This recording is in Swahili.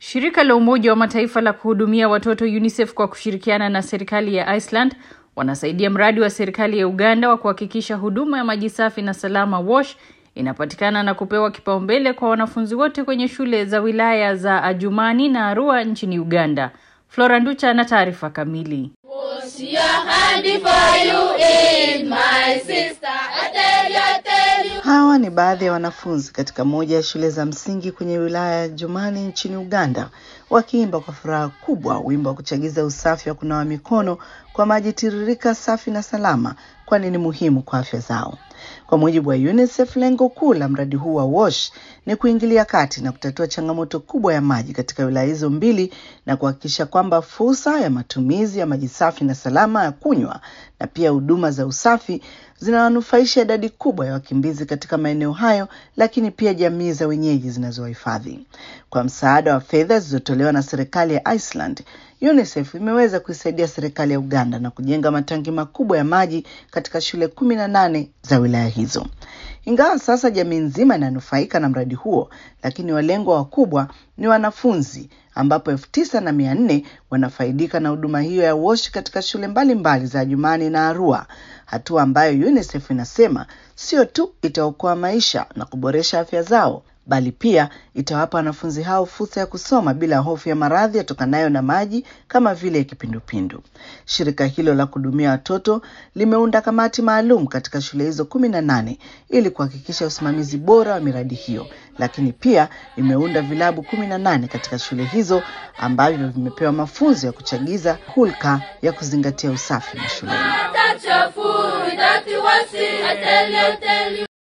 Shirika la Umoja wa Mataifa la kuhudumia watoto UNICEF kwa kushirikiana na serikali ya Iceland wanasaidia mradi wa serikali ya Uganda wa kuhakikisha huduma ya maji safi na salama WASH inapatikana na kupewa kipaumbele kwa wanafunzi wote kwenye shule za wilaya za Adjumani na Arua nchini Uganda. Flora Nducha na taarifa kamili. Hawa ni baadhi ya wanafunzi katika moja ya shule za msingi kwenye wilaya ya Jumani nchini Uganda, wakiimba kwa furaha kubwa wimbo wa kuchagiza usafi wa kunawa mikono kwa maji tiririka safi na salama, kwani ni muhimu kwa afya zao. Kwa mujibu wa UNICEF, lengo kuu la mradi huu wa WASH ni kuingilia kati na kutatua changamoto kubwa ya maji katika wilaya hizo mbili na kuhakikisha kwamba fursa ya matumizi ya maji safi na salama ya kunywa na pia huduma za usafi zinawanufaisha idadi kubwa ya wakimbizi katika maeneo hayo, lakini pia jamii za wenyeji zinazowahifadhi. Kwa msaada wa fedha zilizotolewa na serikali ya Iceland, UNICEF imeweza kuisaidia serikali ya Uganda na kujenga matangi makubwa ya maji katika shule kumi na nane za wilaya hizo. Ingawa sasa jamii nzima inanufaika na mradi huo, lakini walengwa wakubwa ni wanafunzi ambapo elfu tisa na mia nne wanafaidika na huduma hiyo ya WASH katika shule mbalimbali mbali za Jumani na Arua, hatua ambayo UNICEF inasema sio tu itaokoa maisha na kuboresha afya zao bali pia itawapa wanafunzi hao fursa ya kusoma bila hofu ya maradhi yatokanayo na maji kama vile kipindupindu. Shirika hilo la kuhudumia watoto limeunda kamati maalum katika shule hizo kumi na nane ili kuhakikisha usimamizi bora wa miradi hiyo, lakini pia limeunda vilabu kumi na nane katika shule hizo ambavyo vimepewa mafunzo ya kuchagiza hulka ya kuzingatia usafi mashuleni.